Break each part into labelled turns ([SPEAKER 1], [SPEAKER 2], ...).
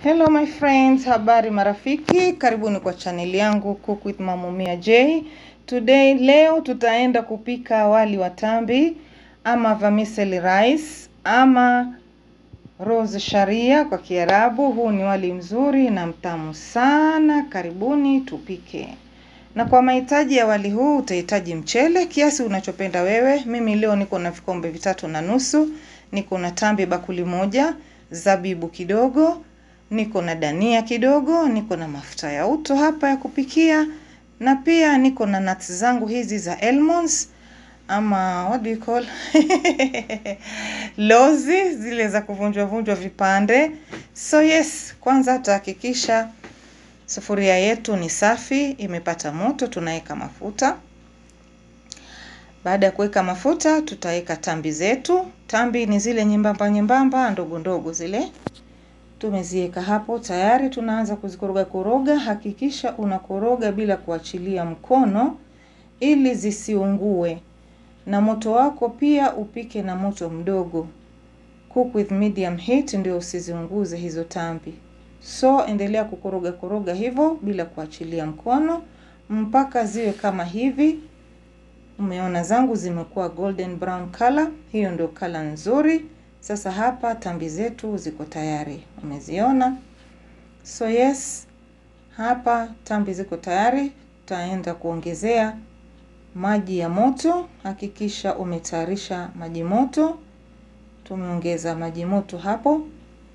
[SPEAKER 1] Hello my friends, habari marafiki, karibuni kwa chaneli yangu Cook with Mamumia J. Today leo tutaenda kupika wali wa tambi ama vermicelli rice ama rose sharia kwa Kiarabu. Huu ni wali mzuri na mtamu sana, karibuni tupike. Na kwa mahitaji ya wali huu utahitaji mchele kiasi unachopenda wewe. Mimi leo niko na vikombe vitatu na nusu, niko na tambi bakuli moja, zabibu kidogo, niko na dania kidogo, niko na mafuta ya uto hapa ya kupikia, na pia niko na nuts zangu hizi za almonds ama what do you call lozi zile za kuvunjwa vunjwa vipande. So yes, kwanza tutahakikisha sufuria yetu ni safi, imepata moto, tunaweka mafuta. Baada ya kuweka mafuta, tutaweka tambi zetu. Tambi ni zile nyembamba nyembamba ndogo ndogo zile tumeziweka hapo tayari, tunaanza kuzikoroga koroga. Hakikisha unakoroga bila kuachilia mkono ili zisiungue, na moto wako pia upike na moto mdogo. Cook with medium heat, ndio usiziunguze hizo tambi. So endelea kukoroga koroga hivyo bila kuachilia mkono mpaka ziwe kama hivi. Umeona zangu zimekuwa golden brown color, hiyo ndio color nzuri. Sasa hapa tambi zetu ziko tayari, umeziona? So yes, hapa tambi ziko tayari. Tutaenda kuongezea maji ya moto. Hakikisha umetayarisha maji moto. Tumeongeza maji moto hapo,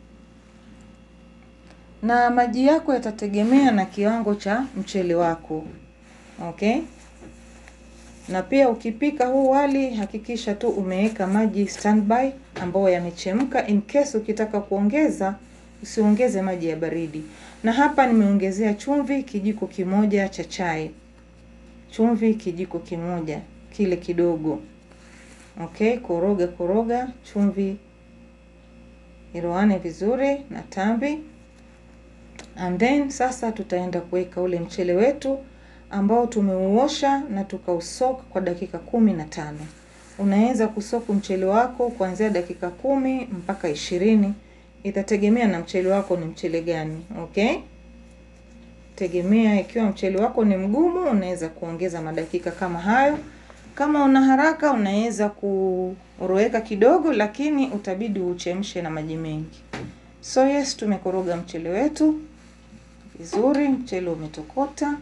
[SPEAKER 1] na maji yako yatategemea na kiwango cha mchele wako, okay? Na pia ukipika huu wali hakikisha tu umeweka maji standby ambayo yamechemka. In case ukitaka kuongeza, usiongeze maji ya baridi. Na hapa nimeongezea chumvi kijiko kimoja cha chai, chumvi kijiko kimoja kile kidogo. Okay, koroga koroga, chumvi iroane vizuri na tambi, and then sasa tutaenda kuweka ule mchele wetu ambao tumeuosha na tukausok kwa dakika kumi na tano. Unaweza kusoku mchele wako kuanzia dakika kumi mpaka ishirini, itategemea na mchele wako ni mchele gani. Okay, tegemea. Ikiwa mchele wako ni mgumu, unaweza kuongeza madakika kama hayo. Kama una haraka, unaweza kuroweka kidogo, lakini utabidi uchemshe na maji mengi. So yes, tumekoroga mchele wetu vizuri, mchele umetokota.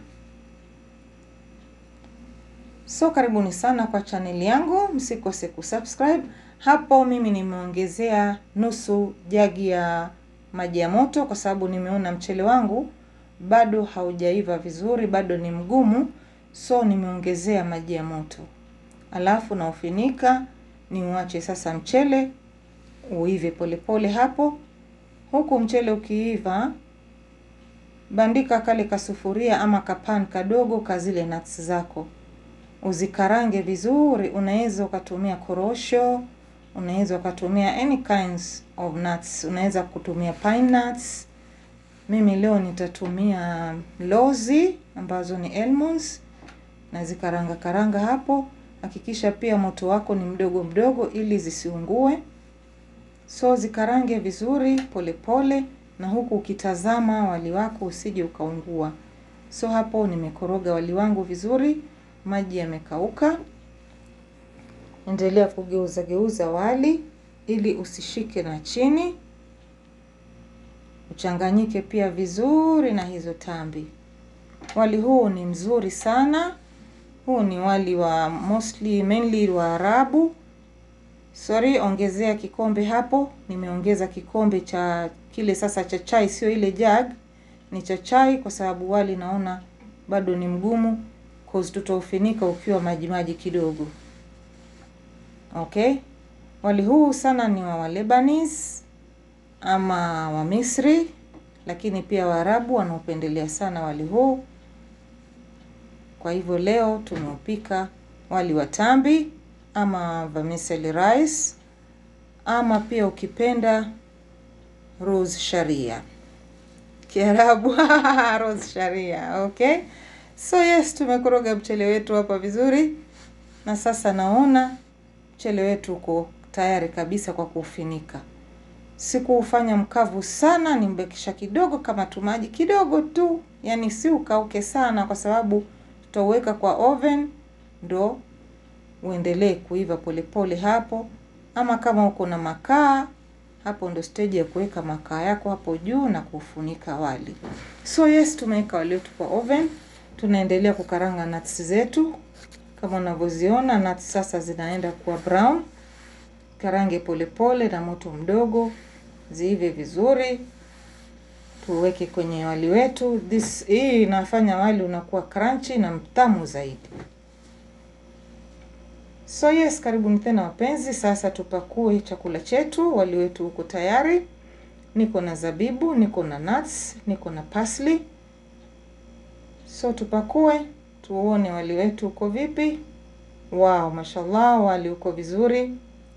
[SPEAKER 1] So karibuni sana kwa chaneli yangu, msikose kusubscribe. Hapo mimi nimeongezea nusu jagi ya maji ya moto, kwa sababu nimeona mchele wangu bado haujaiva vizuri, bado ni mgumu, so nimeongezea maji ya moto, alafu naufinika niuache sasa mchele uive polepole hapo. Huku mchele ukiiva, bandika kale kasufuria ama kapan kadogo ka zile nuts zako uzikarange vizuri. Unaweza ukatumia korosho, unaweza ukatumia any kinds of nuts, unaweza kutumia pine nuts. Mimi leo nitatumia lozi ambazo ni almonds, na zikaranga karanga hapo. Hakikisha pia moto wako ni mdogo mdogo ili zisiungue. So zikarange vizuri polepole pole, na huku ukitazama wali wako usije ukaungua. So hapo nimekoroga wali wangu vizuri maji yamekauka. Endelea kugeuza geuza wali ili usishike na chini, uchanganyike pia vizuri na hizo tambi. Wali huu ni mzuri sana. Huu ni wali wa mostly mainly wa Arabu. Sorry, ongezea kikombe hapo. Nimeongeza kikombe cha kile sasa cha chai, sio ile jug, ni cha chai, kwa sababu wali naona bado ni mgumu tutaufinika ukiwa maji maji kidogo. Okay, wali huu sana ni wa Lebanese ama wa Misri, lakini pia Waarabu wanaopendelea sana wali huu. Kwa hivyo leo tumeupika wali wa tambi ama vermicelli rice ama pia ukipenda rose sharia Kiarabu rose sharia. Okay. So yes, tumekoroga mchele wetu hapa vizuri, na sasa naona mchele wetu uko tayari kabisa kwa kuufinika. Sikuufanya mkavu sana, nimbekisha kidogo kama tumaji kidogo tu, yaani si ukauke sana, kwa sababu tutauweka kwa oven ndo uendelee kuiva polepole hapo. Ama kama uko na makaa hapo, ndo stage ya kuweka makaa yako hapo juu na kufunika wali. So yes, tumeweka wali wetu kwa oven, tunaendelea kukaranga nuts zetu kama unavyoziona nuts sasa zinaenda kuwa brown. Karange polepole na moto mdogo ziive vizuri, tuweke kwenye wali wetu. This hii inafanya wali unakuwa crunchy na mtamu zaidi. So yes, karibuni tena wapenzi. Sasa tupakue chakula chetu. Wali wetu uko tayari. Niko na zabibu, niko na nuts, niko na parsley. So tupakue tuone wali wetu uko vipi. Wow, mashallah, wali uko vizuri,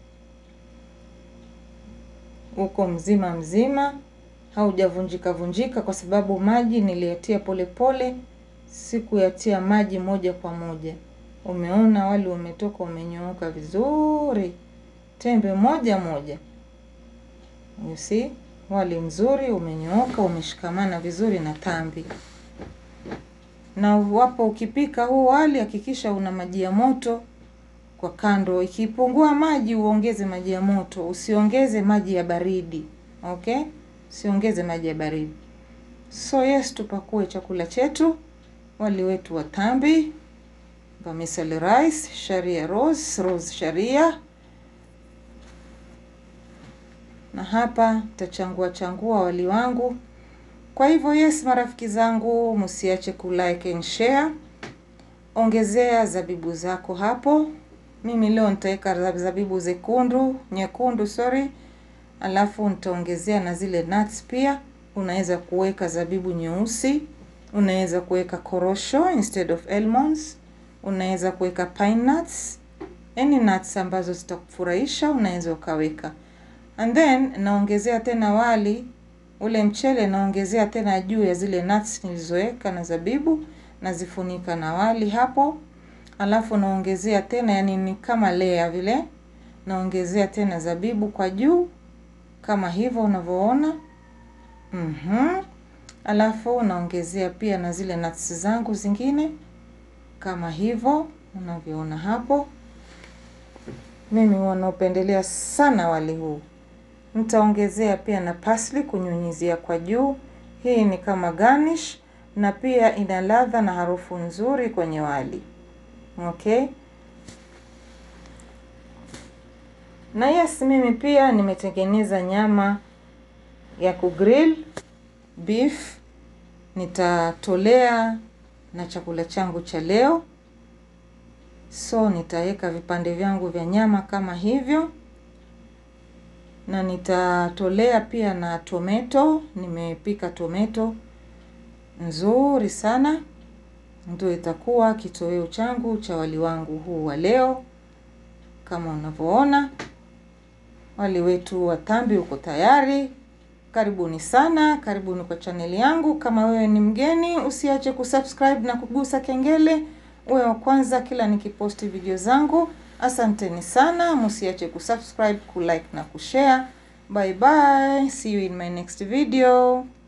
[SPEAKER 1] uko mzima mzima, haujavunjika vunjika, kwa sababu maji niliyatia polepole, sikuyatia maji moja kwa moja. Umeona wali umetoka umenyooka vizuri, tembe moja moja. You see, wali mzuri umenyooka, umeshikamana vizuri na tambi na wapo ukipika huu wali hakikisha una maji ya moto kwa kando. Ikipungua maji uongeze maji ya moto, usiongeze maji ya baridi. Okay, usiongeze maji ya baridi. So yes, tupakue chakula chetu, wali wetu wa tambi, vermicelli rice, sharia rose, rose sharia. Na hapa tachangua changua wali wangu kwa hivyo yes, marafiki zangu, msiache ku like and share. Ongezea zabibu zako hapo. Mimi leo nitaweka zabibu zekundu nyekundu, sorry, alafu nitaongezea na zile nuts pia. Unaweza kuweka zabibu nyeusi, unaweza kuweka korosho instead of almonds, unaweza kuweka pine nuts, any nuts ambazo zitakufurahisha unaweza ukaweka, and then naongezea tena wali ule mchele naongezea tena juu ya zile nuts nilizoweka na zabibu, nazifunika na wali hapo, alafu naongezea tena, yani ni kama layer vile, naongezea tena zabibu kwa juu kama hivyo unavyoona. Mhm, alafu naongezea pia na zile nuts zangu zingine kama hivyo unavyoona hapo. Mimi wanaopendelea sana wali huu nitaongezea pia na parsley kunyunyizia kwa juu. Hii ni kama garnish na pia ina ladha na harufu nzuri kwenye wali. Okay, na yes, mimi pia nimetengeneza nyama ya kugrill beef, nitatolea na chakula changu cha leo. So nitaweka vipande vyangu vya nyama kama hivyo na nitatolea pia na tomato. Nimepika tomato nzuri sana, ndio itakuwa kitoweo changu cha wali wangu huu wa leo. Kama unavyoona wali wetu wa tambi uko tayari. Karibuni sana, karibuni kwa chaneli yangu. Kama wewe ni mgeni, usiache kusubscribe na kugusa kengele uwe wa kwanza kila nikiposti video zangu. Asanteni sana, msiache kusubscribe, kulike na kushare. Bye bye, see you in my next video.